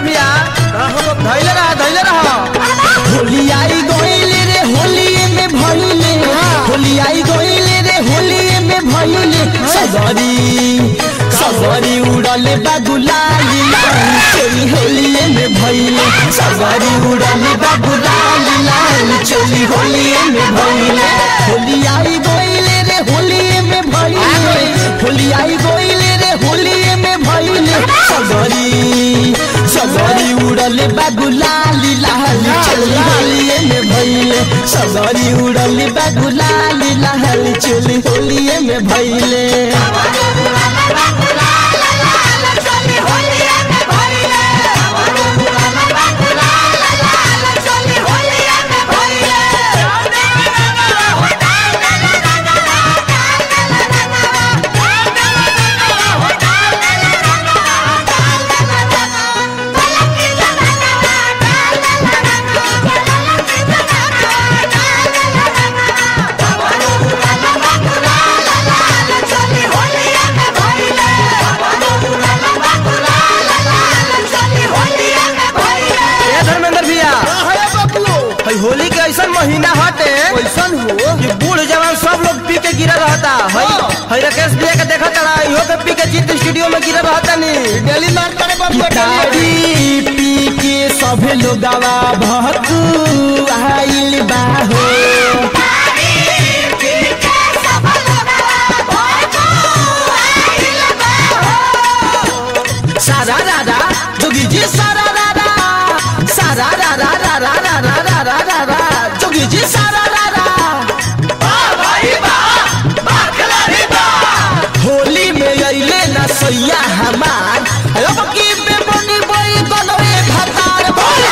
भैया धैले रहा धैले रहा होली आई गइले रे होली में भइले होली आई गइले रे होली में भइले सगरी सगरी उड़ले बागुलाली लाली चोली होली में भइले सगरी उड़ले बागुलाली लाली चोली होली में भइले होली आई गइले रे होली में भइले होली आई गइले रे होली में भइले सगरी सगरी उड़ले बागुलाली लाली चोली होली में भइले सगरी उड़ले बागुलाली लाली चोली होली में भइले ए धर्मेंद्र भैया हई होली के ऐसा महीना हटे कैसन हो कि बूढ़ जवान सब लोग पी के गिरा रहता हई हई राकेश भैया के देखा तड़ा इहो के पी के जीत स्टूडियो में गिरा रहता नी डेली मार करे पिटारी पी के सभे लोगवा भतू आइल बाहो सारा रारा जोगी जी सारा रारा सारा रारा रारा रारा रारा रारा जोगी जी सारा रारा होली में अइले ना सैया हमार अब की बेबनी बई गलवे भतार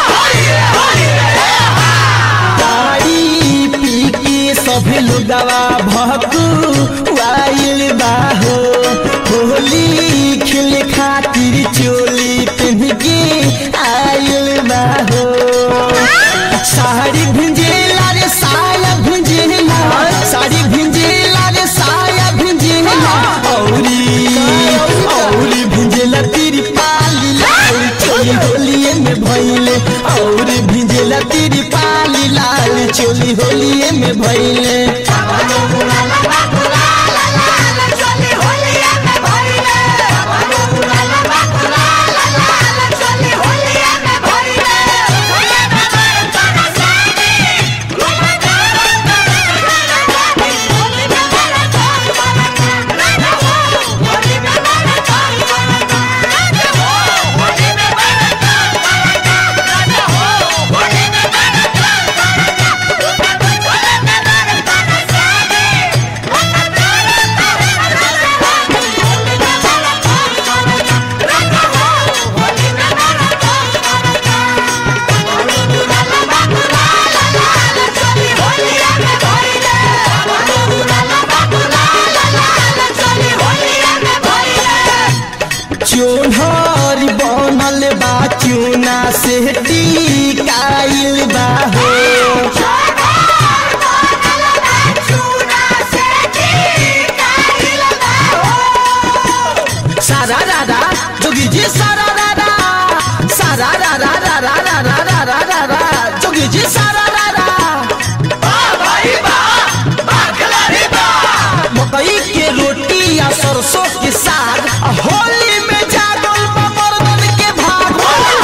गाड़ी पी के सभे लोगवा भकू आइल बाहो होली खेले खातिर चोली पहन के आइल बाहो साड़ी भिंजेला रे साया भिंजेला साड़ी भिंजेला रे साया भिंजेला औरी औरी भिंजेला तेरी पाली लाल चोली होलिए में भइले औरी भिंजेला तेरी पाली लाल चोली होलिए में भइले चोनहरी बनल बा चूना से टिकाइल बा हो सारा रारा जोगी जी सारा रारा सारा रारा रारा रारा रारा रारा जोगी जी सारा रारा मकई के रोटी या सरसों के साग आ होली में जागल बा मर्दन के भाग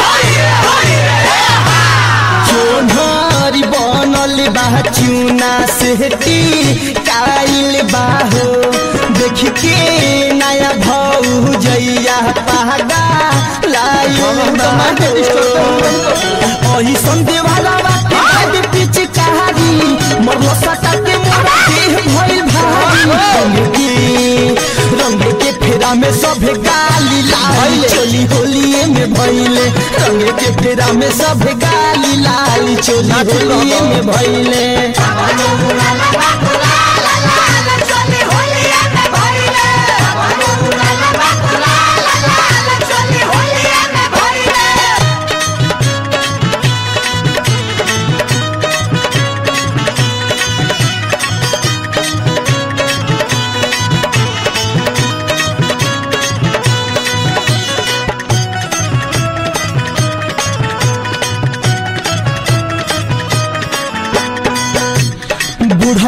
चोनहरी बनल बा चूना से काइल बाहो देख के नया भौ जैया पागा लाइल अही संदे वाला बात आगे पीछे कहानी मरलो सटा के मोरा देह भइल भारी रंग के रंग के फेरा में सभे गाली लाल चोली होलिए में भइले रंग के फेरा में सभे गाली लाल चोली होलिए में भइले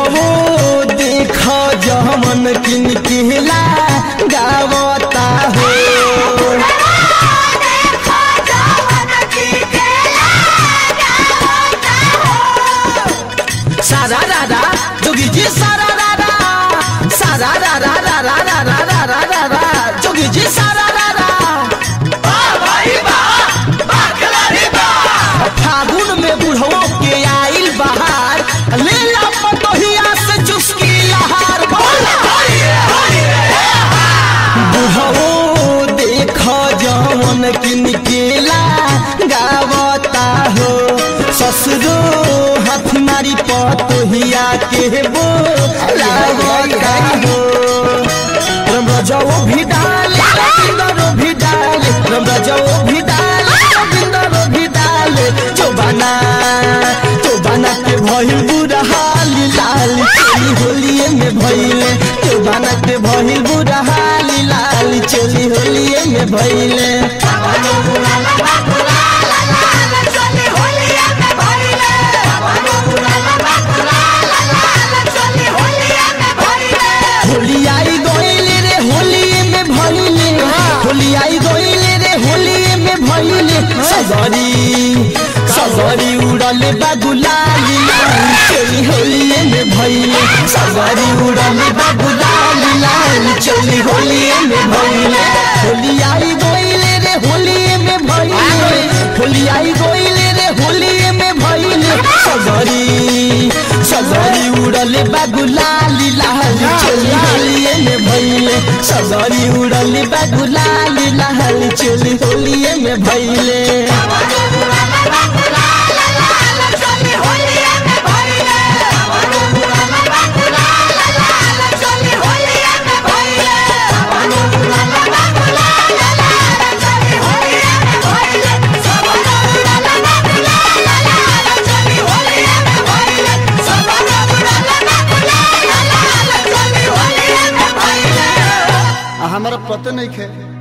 बुढ़वो देख जमन किन केला गावता हो सारा रारा जोगी जी सारा रारा सारा रारा रारा रारा रारा रारा जोगी जी सारा रारा फागुन में बुढ़वो के आइल बहार ले ला पतोहिया से चुस्की लहार बुढ़वो देख जवन किन केला गावता हो ससुरो हाथ मारी पतोहिया के बो लागता हो रम रजाओ भी डाले रविंदरो भी डाले रम रजाओ भी डाले रविंदरो भी डाले चौबाना चौबाना के भइल बुरा हाल लाल चोली होलिए में भइले चौबाना के भइल बुरा हाल लाल चोली होलिए में भइले होली आई गइले रे होलिए में भइले होली आई गइले रे होलिए में भइले सगरी सगरी उड़ले बागुलाली लाली चोली होलिए में भइले सगरी उड़ले बागुलाली लाली चोली होलिए में भइले होली आई गइले रे होलिए में भइले होली आई गइले रे होलिए में भइले सगरी सगरी उड़ले बागुलाली लाली चोली होलिए में भइले सगरी उड़ले बागुलाली लाली चोली होलिए में भइले आ, हमारा पते नहीं खे